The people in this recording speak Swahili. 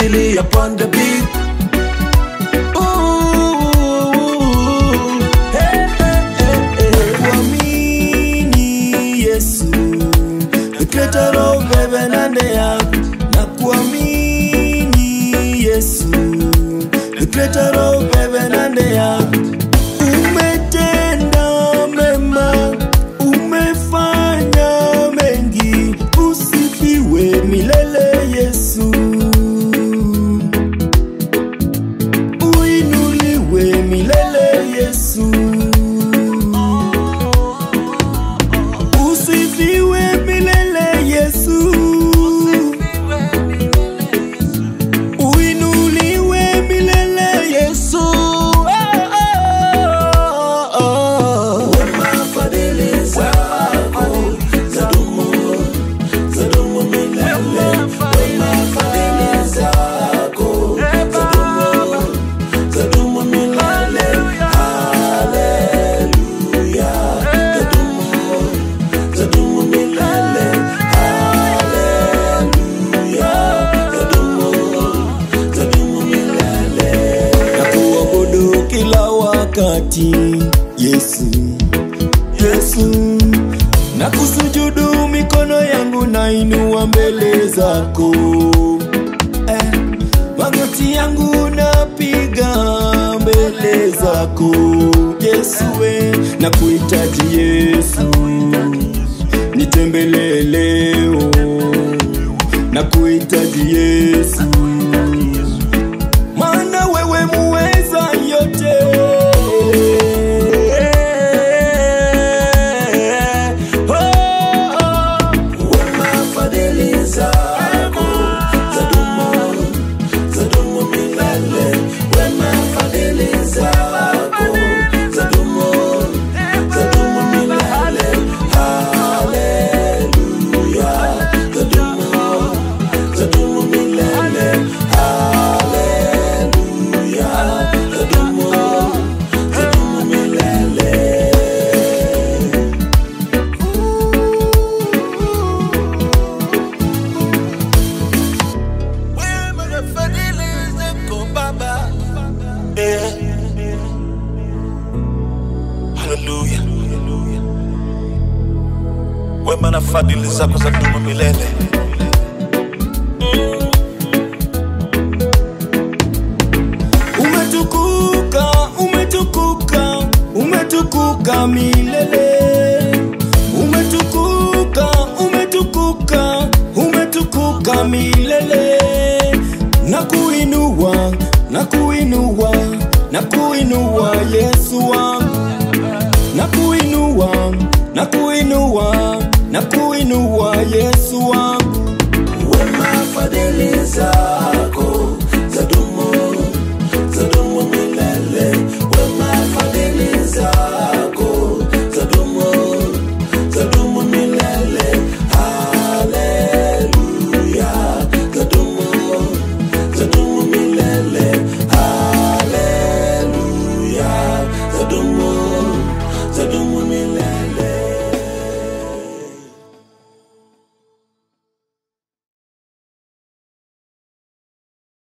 fadhili upon the beat. Ooh, hey, hey, hey, hey. Kuamini Yesu, the creator of heaven and the earth. Na kuamini Yesu, the creator of heaven and the earth. Umetenda mema, umefanya mengi, usifiwe milele Yesu. Uinuliwe milele Yesu. Usifiwe milele Yesu. Uinuliwe milele Yesu. Oh, oh, oh. Wema fadhili zako zadumu, zadumu milele. Wema fadhili zako zadumu, zadumu milele. Haleluya. Zadumu, zadumu milele. Haleluya. Zadumu, zadumu milele. Na kuabudu kila wakati Yesu, Yesu na kusujudu mikono yangu na inua mbele zako eh, magoti yangu napiga mbele zako Yesu we, na kuhitaji Yesu nitembelee leo na kuhitaji Yesu maana wewe muweza yote. Oh, oh. Wema fadhili zako zadumu, zadumu milele. Wema fadhili zako zadumu, zadumu milele. Haleluya, zadumu, zadumu milele. Haleluya, zadumu, zadumu milele. Wema na fadhili zako Baba. Eh. Haleluya. Wema na fadhili zako za dumu milele. Umetukuka, umetukuka, umetukuka milele. Umetukuka, umetukuka, umetukuka milele. Na kuinua, na kuinua, na kuinua Yesu wangu. Na kuinua, na kuinua, na kuinua Yesu wangu. Wema fadhili zako